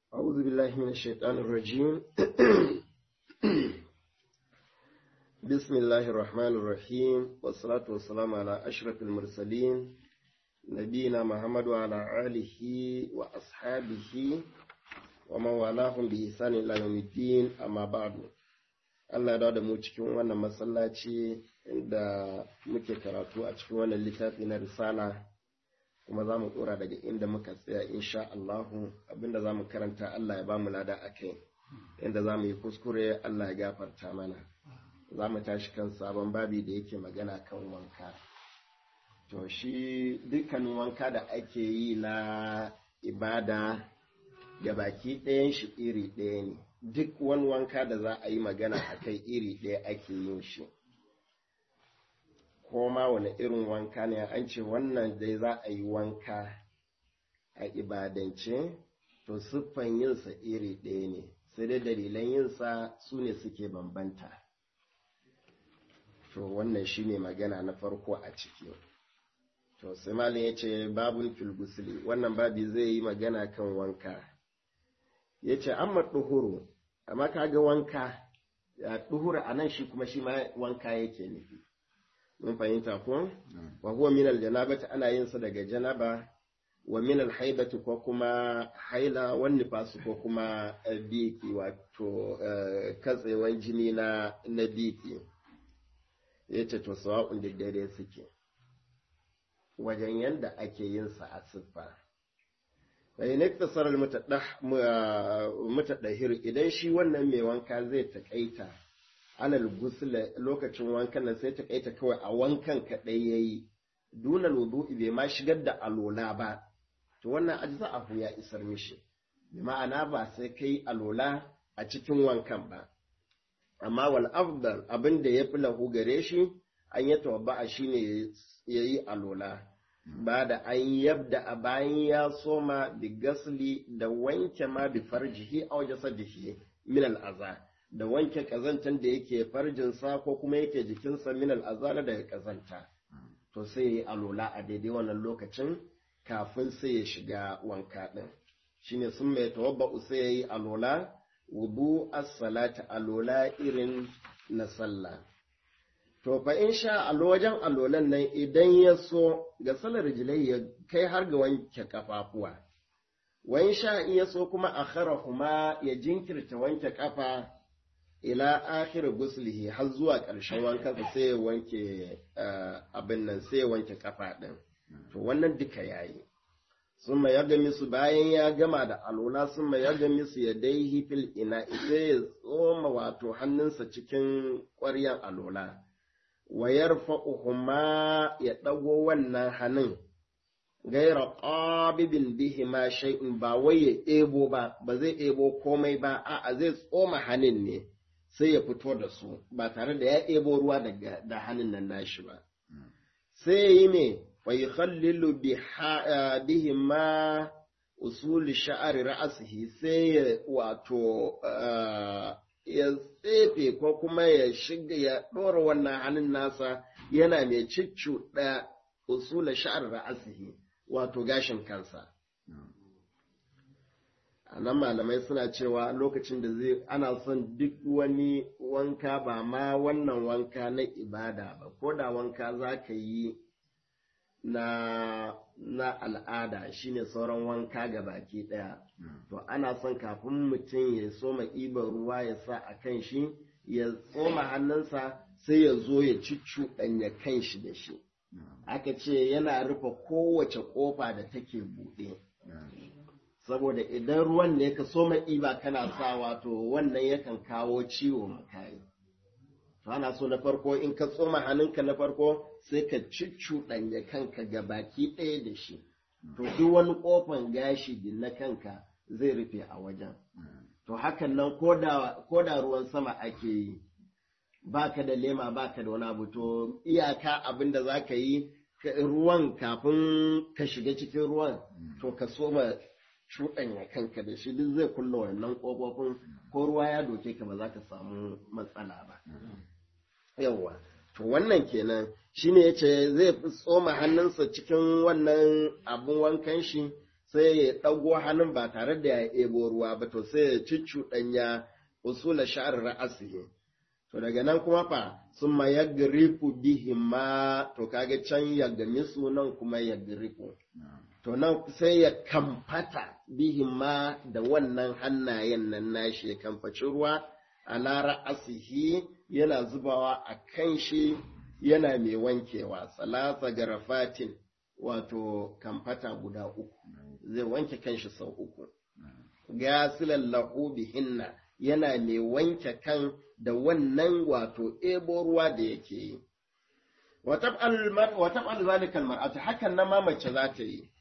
أعوذ بالله من الشيطان الرجيم بسم الله الرحمن الرحيم والصلاة والسلام على أشرف المرسلين نبينا محمد وعلى آله وأصحابه ومن والاهم بإحسان إلى يوم الدين أما بعد Allah ya da mu cikin wannan masallaci inda muke karatu a cikin wannan littafi na risala kuma za mu ɗora daga inda muka tsaya insha Allahu abinda za mu karanta Allah ya ba mu lada a kai inda za mu yi kuskure Allah ya gafarta mana za mu tashi kan sabon babi da yake magana kan wanka to shi dukkanin wanka da ake yi na ibada ga baki ɗayan shi iri ɗaya ne duk wani wanka da za a yi magana a kai iri ɗaya ake yin shi ko ma wani irin wanka ne an ce wannan dai za a yi wanka a ibadance to siffan yinsa iri ɗaya ne sai dai dalilan yinsa su ne suke bambanta to wannan shi ne magana na farko a ciki to sai malin ya ce babun filgusili wannan babi zai yi magana kan wanka ya ce amma ɗuhuru amma kaga wanka ya ɗuhuru a nan shi kuma shi ma wanka yake nufi mun fahimta ko wa huwa min aljanabati ana yin sa daga janaba wa min alhaibati ko kuma haila wan nifasu ko kuma biki wato katsewan jini na na biki yace to sawa'un da dare suke wajen yanda ake yin sa a siffa bayan iktasar mutadahir idan shi wannan mai wanka zai taƙaita alal gusla lokacin wankan nan sai ta kaita kawai a wankan kaɗai ya yi dunal wudu'i bai ma shigar da alola ba to wannan ajza abu ya isar mishi bi ma'ana ba sai kai alola a cikin wankan ba amma wal afdal abin da ya fi lahu gare shi an yi tawabba'a shine ya yi alola ba da an yabda a bayan ya soma bi gasli da wanke ma bi farjihi a wajen sadihi min al'aza da wanke ƙazantan da yake farjinsa ko kuma yake jikinsa min al'azala daga ƙazanta to sai ya yi alola a daidai wannan lokacin kafin sai ya shiga wanka ɗin shine sun mai tawabba sai ya yi alola wudu as-salata alola irin na sallah to fa in sha wajen alolan nan idan ya so ga salar rijilai ya kai har ga wanke kafafuwa wa in sha in ya so kuma akharahuma ya jinkirta wanke kafa ila akhir guslihi har zuwa ƙarshen wankansa sai ya wanke abin nan sai ya wanke kafa ɗin to wannan duka yayi sun ya gami su bayan ya gama da alola sun ya gami su ya dai fil ina sai ya tsoma wato hannunsa cikin ƙwaryan alola wa yarfa'uhuma ya ɗago wannan hannun gaira ƙabibin bihi ma shay'in ba wai ya ɗebo ba ba zai ɗebo komai ba a'a zai tsoma hannun ne sai ya fito da su ba tare da ya ɗebo ruwa daga da hannun nan nashi ba sai ya yi me wa yukhallilu bihi ma usul sha'ari ra'asihi sai ya wato ya tsefe ko kuma ya shiga ya ɗora wannan hannun nasa yana mai ciccuɗa usul sha'ar ra'asihi wato gashin kansa a nan malamai suna cewa lokacin da zai ana son duk wani wanka ba ma wannan wanka na ibada ba ko da wanka za ka yi na, na al'ada shine sauran wanka ga baki ɗaya to ana son kafin mutum ya soma ɗiban ruwa ya sa a kan shi ya tsoma hannunsa sai ya zo ya ciccuɗanya kan shi da shi aka ce yana rufe kowace ƙofa da take buɗe saboda idan ruwan ne ka soma ɗiba kana sa wato wannan yakan kawo ciwo makayi to ana so na farko in ka tsoma hannunka na farko sai ka cuccuɗanya kanka ga baki ɗaya da shi to duk wani ƙofan gashi din na kanka zai rufe a wajen to hakan nan ko da ruwan sama ake yi baka da lema baka da wani abu to iyaka abin da za ka yi ruwan kafin ka shiga cikin ruwan to ka soma cuɗanya kanka da shi duk zai kulla wannan ƙofofin ko ruwa ya doke ka ba za ka samu matsala ba yawwa to wannan kenan shine yace zai tsoma hannunsa cikin wannan abun wankan shi sai ya ɗago hannun ba tare da ya ebo ruwa ba to sai ya ciccuɗanya usula sha'ar ra'asihi to daga nan kuma fa sun ma yagrifu bihima to kage can ya gami sunan kuma yagrifu to nan sai ya kamfata bihima da wannan hannayen nan nashi ya kamfaci ruwa ala ra'asihi yana zubawa a kan shi yana mai wankewa salasa garafatin wato kamfata guda uku zai wanke kanshi sau uku gasilan lahu bihinna yana mai wanke kan da wannan wato ebo ruwa da yake yi wata zalikal mar'atu hakan na mamace za ta yi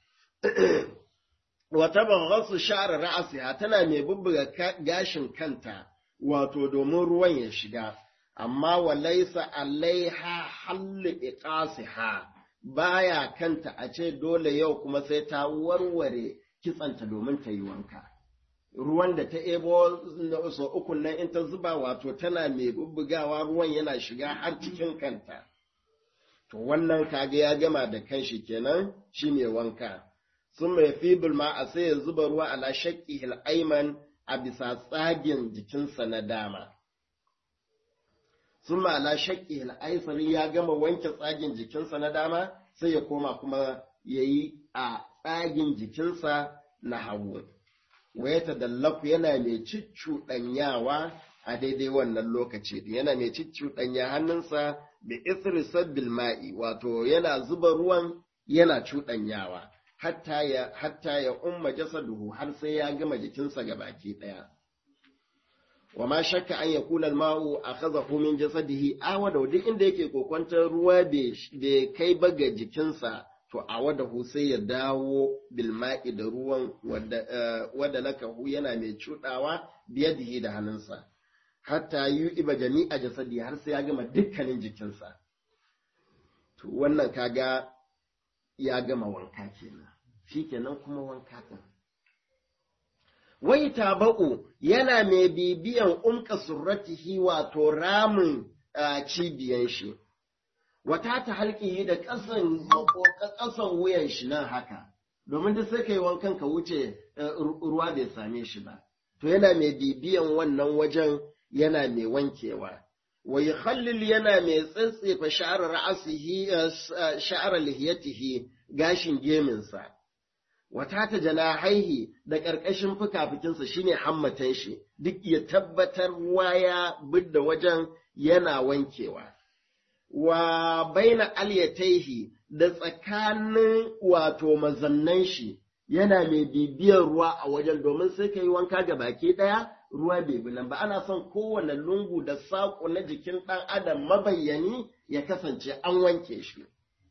wata baghasu sha'ar ra'asiha tana mai bubbuga gashin kanta wato domin ruwan ya shiga amma walaisa alaiha halli iqasiha baya kanta a ce dole yau kuma sai ta warware kitsanta domin ta yi wanka ruwan da ta ebo so uku nan in ta zuba wato tana mai bubbugawa ruwan yana shiga har cikin kanta to wannan kaga ya gama da kanshi kenan shi mai wanka sun mai fibul ma a sai ya zuba ruwa ala shakki aiman a bisa tsagin jikinsa na dama sun ala shakki aisari ya gama wanke tsagin jikinsa na dama sai ya koma kuma ya yi a tsagin jikinsa na hagu waya ta dallafu yana mai ciccuɗanyawa a daidai wannan lokaci yana mai ciccuɗanya hannunsa da isri sabbil ma'i wato yana zuba ruwan yana cuɗanyawa hatta ya hatta ya umma jasaduhu har sai ya gama jikinsa ga baki ɗaya wa ma shakka an ya kula ma'u a kaza min jasadihi awa da duk inda yake kokwantar ruwa bai kai ba ga jikinsa to a wada hu sai ya dawo bilma'i da ruwan wadda lakahu yana mai cuɗawa biyadihi da hannunsa hatta yi iba jami'a jasadi har sai ya gama dukkanin jikinsa to wannan kaga ya gama wanka kenan shi kenan kuma wanka kan wai taba'u yana mai bibiyan umka surratihi wato ramin cibiyan shi wata ta halƙihi da ƙasan ƙasan wuyan shi nan haka domin duk sai kai wankan ka wuce ruwa bai same shi ba to yana mai bibiyan wannan wajen yana mai wankewa wa yukhallil yana mai tsatsefa sha'ar ra'asihi sha'ar lihiyatihi gashin geminsa wata ta janahaihi da ƙarƙashin fukafukinsa shine hammatan shi duk ya tabbatar ruwa ya bidda wajen yana wankewa wa baina alyataihi da tsakanin wato mazannan shi yana mai bibiyar ruwa a wajen domin sai ka yi wanka ga baki ɗaya ruwa bai bi nan ba ana son kowane lungu da saƙo na jikin ɗan adam mabayyani ya kasance an wanke shi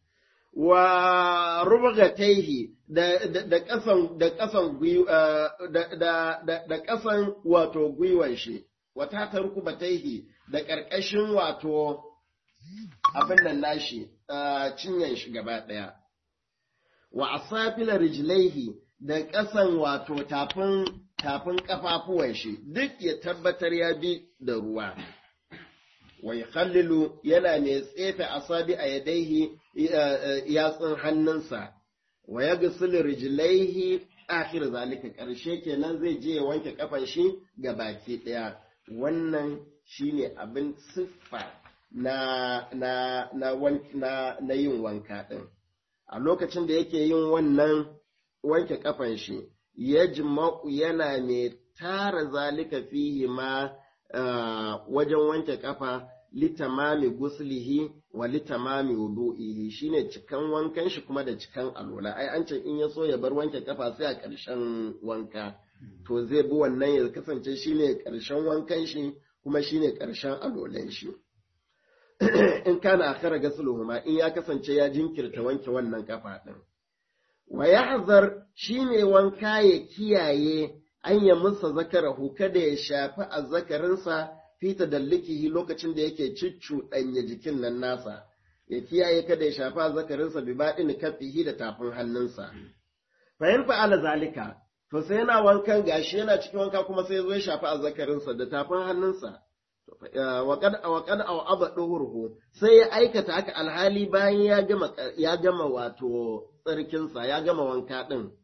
wa rubagataihi da da ƙasan da ƙasan da da ƙasan wato gwiwan shi wata ta rukubataihi da ƙarƙashin wato abin nan nashi cinyan shi gaba ɗaya wa asafila rijlaihi da ƙasan wato tafin tafin ƙafafuwan shi duk ya tabbatar ya bi da ruwa wa yakhallilu yana mai tsefe asabi a yadaihi yatsun hannunsa wa yaghsilu rijlaihi akhir zalika ƙarshe kenan zai je ya wanke kafan shi ga baki ɗaya wannan shine abin siffa na na na na, na yin wanka ɗin a lokacin da yake yin wannan wanke kafan shi ya jima'u yana mai tara zalika fihi ma uh, wajen wanke kafa litamami guslihi wa litamami wudu'ihi shine cikan wankan shi kuma da cikan alola ai an ce in ya so ya bar wanke kafa sai a ƙarshen wanka to zai bi wannan ya kasance shine ƙarshen wankan shi kuma shine ƙarshen alolan shi in kana akhara gasluhuma in ya kasance ya jinkirta wanke wannan kafa din wa yahzar shine wanka ya kiyaye an ya musa zakarahu kada ya shafi azzakarinsa fi tadallikihi lokacin da yake ciccuɗanya jikin nan nasa ya kiyaye kada ya shafi azzakarinsa bi baɗin kafihi da tafin hannunsa fa in fa'ala zalika to sai yana wankan gashi yana cikin wanka kuma sai zo ya shafi azzakarinsa da tafin hannunsa waƙad aw aba duhurhu sai ya aikata haka alhali bayan ya gama ya gama wato tsarkinsa ya gama wanka din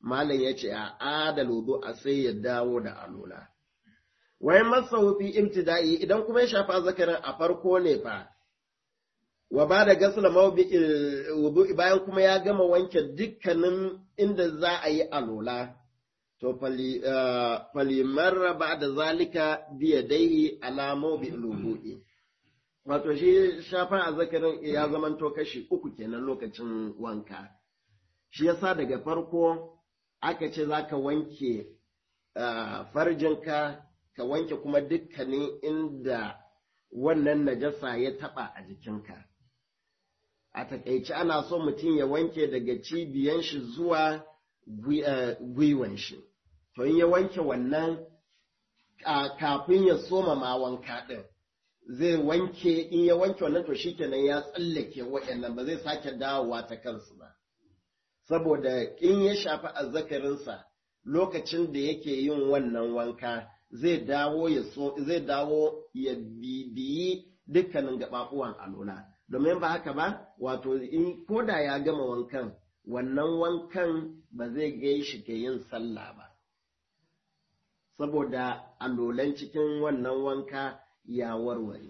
malam ya ce a adal wudu a sai ya dawo da alola wayan masa fi ibtida'i idan kuma ya shafa zakarin a farko ne fa wa ba da gasla wudu bayan kuma ya gama wanke dukkanin inda za a yi alola to falimarra ba da zalika biya dai alamo bi wudu'i wato shi shafa a zakarin ya zamanto kashi uku kenan lokacin wanka shi yasa daga farko aka ce za ka wanke farjinka ka wanke kuma dukkanin inda wannan najasa ya taba a jikinka a takaice ana so mutum ya wanke daga cibiyan shi zuwa gwiwan shi to in ya wanke wannan kafin ya soma ma wanka ɗin zai wanke in ya wanke wannan to shikenan ya tsallake waɗannan ba zai sake dawowa ta kansu ba saboda in ya shafi azzakarinsa lokacin da yake yin wannan wanka zai dawo ya so zai dawo ya bibiyi dukkanin gaɓaɓuwan alola domin ba haka ba wato in koda ya gama wankan wannan wankan ba zai gai shi ga yin sallah ba saboda alolan cikin wannan wanka ya warware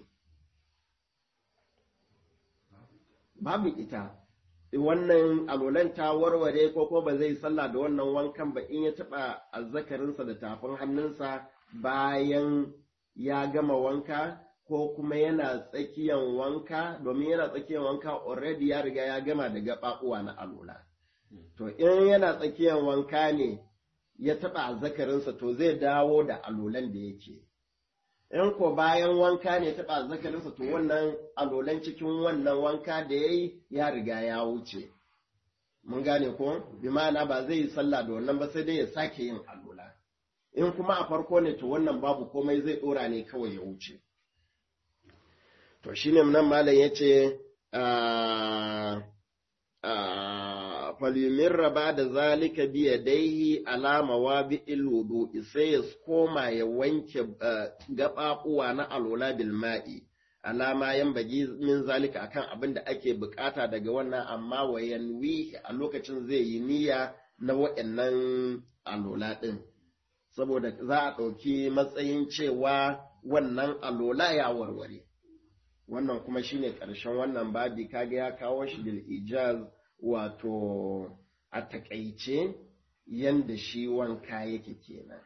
babu ita wannan alolan ta warware ko ko ba zai sallah da wannan wankan ba in ya taɓa azzakarinsa da tafin hannunsa bayan ya gama wanka ko kuma yana tsakiyan wanka domin yana tsakiyan wanka already ya riga ya gama da gaɓaɓuwa na alola to in yana tsakiyan wanka ne ya taɓa azzakarinsa to zai dawo da alolan da yake in ko bayan wanka ne taɓa zakarinsa to wannan alolan cikin wannan wanka da ya yi ya riga ya wuce mun gane ko bi ma'ana ba zai yi sallah da wannan ba sai dai ya sake yin alola in kuma a farko ne to wannan babu komai zai ɗora ne kawai ya wuce to shine nan malam ya ce falyumirra ba da zalika biya daihi alama wa bi iludu sai ya koma ya wanke gaɓaɓuwa na alola bil ma'i alama yan bagi min zalika akan abin da ake bukata daga wannan amma wa yanwi a lokacin zai yi niyya na waɗannan alola ɗin saboda za a ɗauki matsayin cewa wannan alola ya warware wannan kuma shine ƙarshen wannan babi kaga ya kawo shi bil ijaz wato a takaice yanda shi wanka yake kenan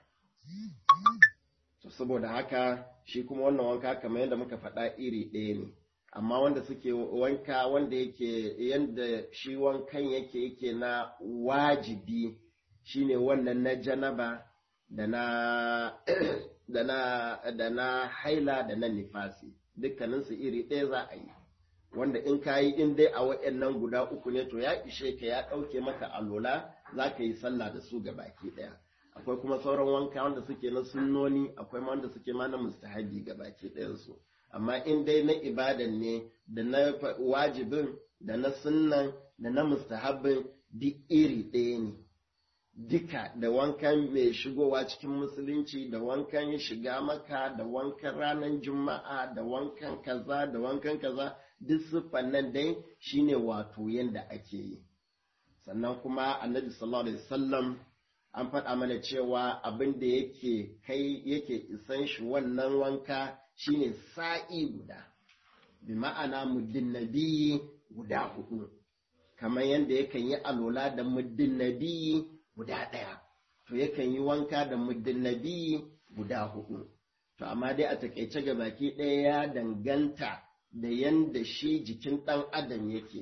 saboda haka shi kuma wannan wanka kamar yadda muka faɗa iri ɗaya ne amma wanda suke wanka wanda yake yanda shi wankan yake yake na wajibi shine wannan na janaba da na da na da na haila da na nifasi dukkaninsu iri ɗaya za a yi wanda in ka yi in dai a waɗannan guda uku ne to ya ishe ka ya ɗauke maka alola za ka yi sallah da su ga baki ɗaya akwai kuma sauran wanka wanda suke na sunnoni akwai ma wanda suke ma na mustahabi ga baki ɗayansu amma in dai na ibadan ne da na wajibin da na sunnan da na mustahabin duk iri ɗaya ne duka da wankan mai shigowa cikin musulunci da wankan shiga maka da wankan ranar juma'a da wankan kaza da wankan kaza duk siffan nan dai shine wato yanda ake yi sannan kuma annabi sallallahu alaihi wasallam an faɗa mana cewa abin da yake kai yake isan shi wannan wanka shine sa'i guda bi ma'ana muddin nabiyi guda hudu kamar yadda yakan yi alola da muddin nabiyi guda ɗaya to yakan yi wanka da muddin nabiyi guda hudu to amma dai a takaice ga baki ɗaya ya danganta da yanda shi jikin ɗan adam yake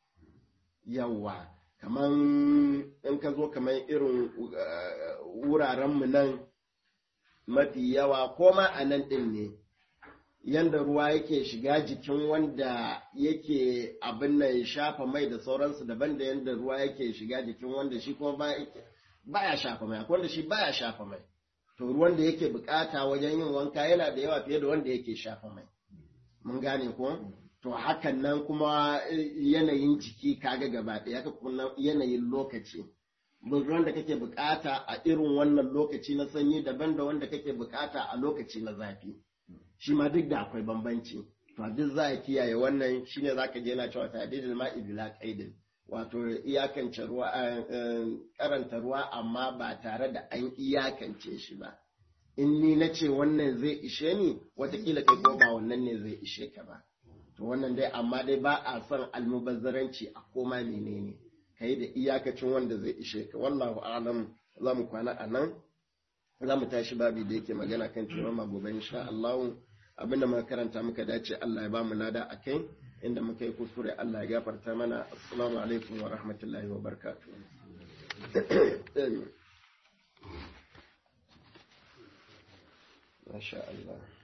yawa kamar in ka zo kamar irin wurarenmu nan mafi yawa ko ma a nan ɗin ne yanda ruwa yake shiga jikin wanda yake abin nan shafa mai da sauransu daban da yanda ruwa yake shiga jikin wanda shi kuma baya shafa mai akwai wanda shi baya shafa mai to ruwan da yake bukata wajen yin wanka yana da yawa fiye da wanda yake shafa mai mun gane ko to hakan nan kuma yanayin jiki kaga gaba ɗaya ka kuma yanayin lokaci ruwan da kake bukata a irin wannan lokaci na sanyi daban da wanda kake bukata a lokaci na zafi shi ma duk da akwai bambanci to duk za a kiyaye wannan shine zaka je yana cewa ta'didul ma'i bila qaidin wato iyakance ruwa karanta ruwa amma ba tare da an iyakance shi ba in ni na ce wannan zai ishe ni watakila kai ko ba wannan ne zai ishe ka ba to wannan dai amma dai ba a son almubazzaranci a koma menene kai da iyakacin wanda zai ishe ka wallahu a'lam za mu kwana a nan za mu tashi babi da yake magana kan cewa ma gobe insha Allah abinda muka karanta muka dace Allah ya ba mu lada akai inda muka yi kuskure Allah ya gafarta mana assalamu alaikum wa rahmatullahi wa barakatuh Masha Allah